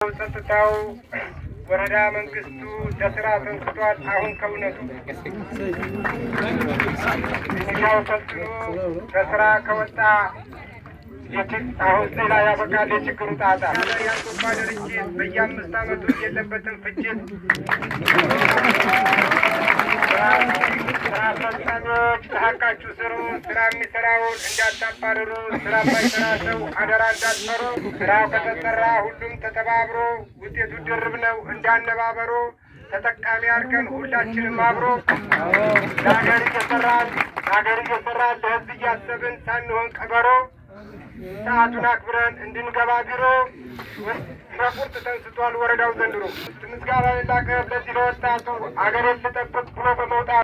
ጸጥታው ወረዳ መንግስቱ ለስራ ተንስቷል። አሁን ከእውነቱ ሚሊሻው ሰልጥኖ ለስራ ከወጣ የችግ- አሁን ሌላ ያበቃል የችግሩ ጣጣ። የአውሮፓ ድርጅት በየአምስት ዓመቱ የለበትም ፍጅት። ስራ አስፈጻሚዎች በሀቃችሁ ስሩ። ስራ የሚሰራውን እንዳታባርሩ። ስራ የማይሰራ ሰው አደራ እንዳትፈሩ። ስራው ከተሰራ ሁሉም ተተባብሮ ውጤቱ ድርብ ነው እንዳነባበሮ ተጠቃሚ አድርገን ሁላችንም አብሮ ለሀገር እየሰራን ለሀገር እየሰራን ለህዝብ እያሰብን ሳንሆን ቀበሮ ሰዓቱን አክብረን እንድንገባ ቢሮ ቁርጥ ተንስቷል ወረዳው ዘንድሮ ምስጋና ላቀ ለዚህ ለወጣቱ አገሬን ልጠብቅ ብሎ በመውጣት